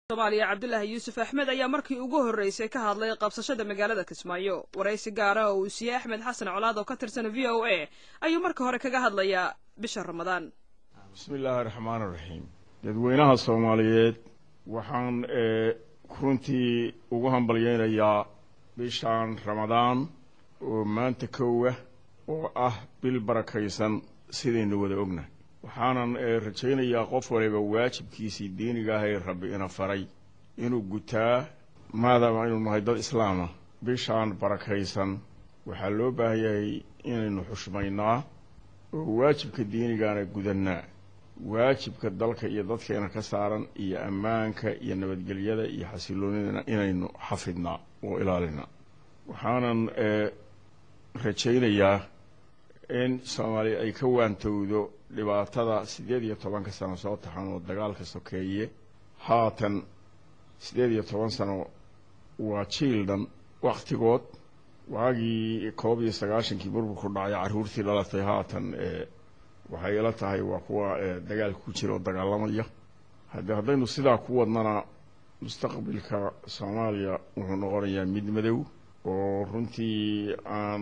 somaaliya cabdulaahi yuusuf axmed ayaa markii ugu horreysay ka hadlay qabsashada magaalada kismaayo waraysi gaara oo uu siiyey axmed xasan colaad oo ka tirsan v o a ayuu marka hore kaga hadlayaa bisha ramadaan bismi illaahi raxmaan iraxiim dadweynaha soomaaliyeed waxaan runtii ugu hambalyeynayaa bishaan ramadaan oo maanta kowa oo ah bil barakaysan sidaynu wada ognahay waxaanan rajaynayaa qof waliba waajibkiisii diiniga ah ee rabbi ina faray inuu gutaa maadaama aynu nahay dad islaama bishaan barakaysan waxaa loo baahan yahay inaynu xushmaynaa oo waajibka diinigaana gudannaa waajibka dalka iyo dadkeena ka saaran iyo ammaanka iyo nabadgelyada iyo xasiloonidana inaynu xafidnaa oo ilaalinaa waxaanan rajaynayaa in soomaaliya ay ka waantowdo dhibaatada siddeed iyo tobanka sano soo taxan oo dagaalka sokeeye haatan siddeed iyo toban sano waa jiil dhan wakhtigood waagii koob iyo sagaashankii burburku dhacay carruurtii dhalatay haatan waxay ila tahay waa kuwa dagaalka ku jira oo dagaalamaya hadde haddaynu sidaa ku wadnana mustaqbilka soomaaliya wuxuu noqonayaa mid madow oo runtii aan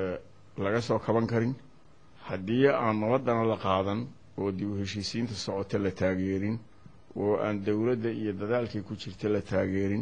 laga soo kaban karin haddii aan nabadana la qaadan oo dib u heshiisiinta socota la taageerin oo aan dowladda iyo dadaalkay ku jirta la taageerin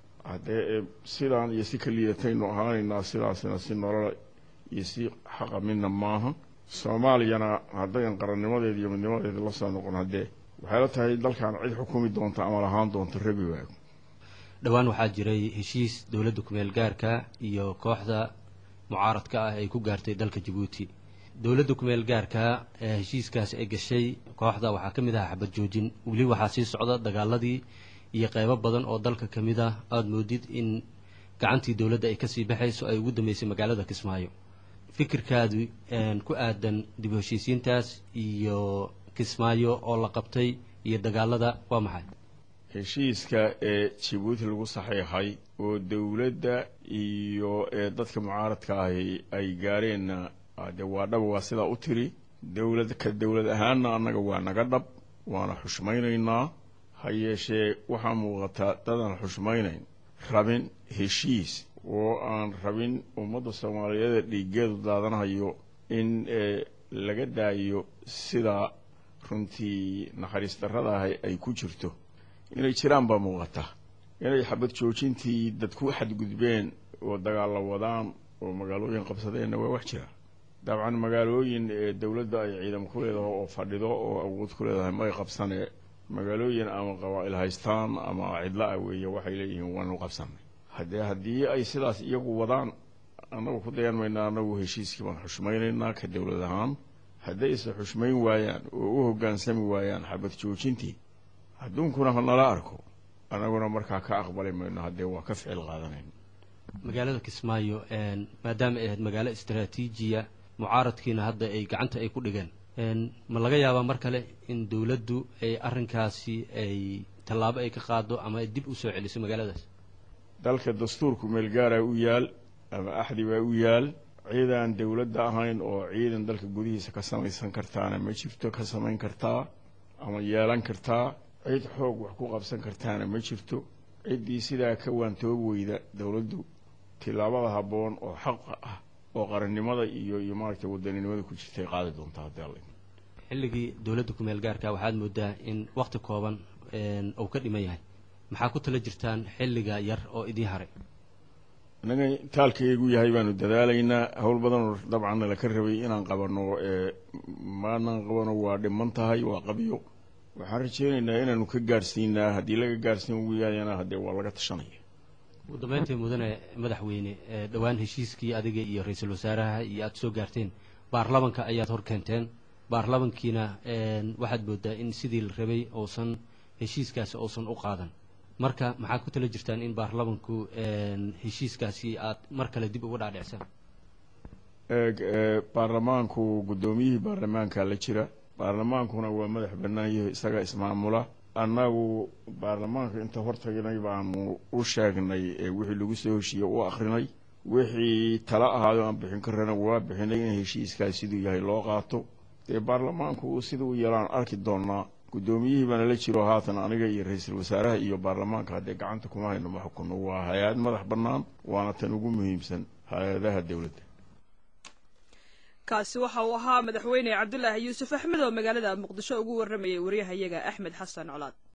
haddee sidaan iyo si ka liidataynu ahaanaynaa sidaasina si nolola iyo si xaqa midna maaha soomaaliyana haddayan qarannimadeeda iyo midnimadeeda la soo noqon haddee waxay la tahay dalkan cid xukumi doonta ama lahaan doonta rabi waago dhowaan waxaa jiray heshiis dowladda kumeel gaarka iyo kooxda mucaaradka ah ay ku gaartay dalka jabuuti dowladda kumeel gaarka ee heshiiskaasi ay gashay kooxda waxaa ka mid ahaa xabad joojin weli waxaa sii socda dagaaladii iyo qeybo badan oo dalka ka mid ah aada moodid in gacantii dowladda ay kasii baxayso ay ugu dambeysay magaalada kismaayo fikirkaadu ku aadan dib u heshiisiintaas iyo kismaayo oo la qabtay iyo dagaalada waa maxay heshiiska ee jabuuti lagu saxiixay oo dowladda iyo dadka mucaaradka ahi ay gaareenna de waa dhab waa sidaa u tiri dowlad ka dowlad ahaanna annaga waa naga dhab waana xushmaynaynaa ha yeeshee waxaa muuqataa dadaan xushmaynayn rabin heshiis oo aan rabin ummadda soomaaliyeed dhiiggeedu daadanayo in laga daayo sida runtii naxariis darrada ah ay ku jirto inay jiraan baa muuqata inay xabad joojintii dad ku xadgudbeen oo dagaalla wadaan oo magaalooyin qabsadeenna waa wax jira dabcan magaalooyin ee dowladda ay ciidan ku leedahay oo fadhido oo awood ku leedahay may qabsane magaalooyin ama qabaa'il haystaan ama cidla ah weeye waxay leeyihiin waanu qabsanay haddee haddii ay sidaas iyagu wadaan annagu ku dayan maynaa annagu heshiiskii baan xushmaynaynaa ka dowlad ahaan haddayse xushmayn waayaan oo u hoggaansami waayaan xabad joojintii adduunkuna hanala arko annaguna markaa ka aqbali mayno haddee waa ka ficil qaadanayn magaalada kismaayo maadaama ay ahayd magaalo istaraatiijiya mucaaradkiina hadda ay gacanta ay ku dhigeen ma laga yaabaa mar kale in dowladdu ay arrinkaasi ay tallaabo ay ka qaado ama ay dib u soo celiso magaaladaas dalka dastuurku meelgaaraa u yaal ama axdi baa u yaal ciidaan dowladda ahayn oo ciidan dalka gudihiisa ka samaysan kartaana ma jirto ka samayn kartaa ama yeelan kartaa cid xoog wax ku qabsan kartaana ma jirto ciddii sidaa ka waantoob weyda dowladdu tillaabada habboon oo xaqa ah oo qarannimada iyo iyo maaragtay wadaninimada ku jirtay qaadi doontaa haddii alla xilligii dowladda kumeel gaarka waxaad moodaa in wakhti kooban uu ka dhiman yahay maxaa ku tala jirtaan xilliga yar oo idiin haray innaga taalkaygu yahay baanu dadaalaynaa howl badanoo dabcanna laka rabay inaan qabanno maanaan qabano waa dhiman tahay waa qabyo waxaan rajaynaynaa inaanu ka gaadhsiinaa haddii laga gaadhsiin waayana haddee waa laga tashanaya ugu dambeyntii mudane madaxweyne dhowaan heshiiskii adiga iyo ra-iisul wasaaraha iyo aada soo gaarteen baarlamanka ayaad hor keenteen baarlamankiina waxaad moodaa in sidii la rabay uusan heshiiskaasi uusan u qaadan marka maxaad ku tala jirtaan in baarlamanku heshiiskaasi aad mar kale dib uga dhaadhicsaan baarlamaanku guddoomiyihii baarlamaanka la jira baarlamaankuna waa madax bannaanyaho isaga ismaamula annagu baarlamaanka inta hortagnay baanu u sheegnay wixii lagu soo heshiiye u akrinay wixii tala ahaado aan bixin karana waa bixinay in heshiiskaas siduu yahay loo qaato dee baarlamaanku siduu yeelaan arki doonaa guddoomiyihii baana la jiro haatan aniga iyo ra-iisul wasaaraha iyo baarlamaanka haddee gacanta kuma hayno ma xukunno waa hay-ad madax bannaan waana tan ugu muhiimsan hay-adaha dowladda kaasi waxa uu ahaa madaxweyne cabdulaahi yuusuf axmed oo magaalada muqdisho ugu warramayay waryahayaga axmed xasan colaad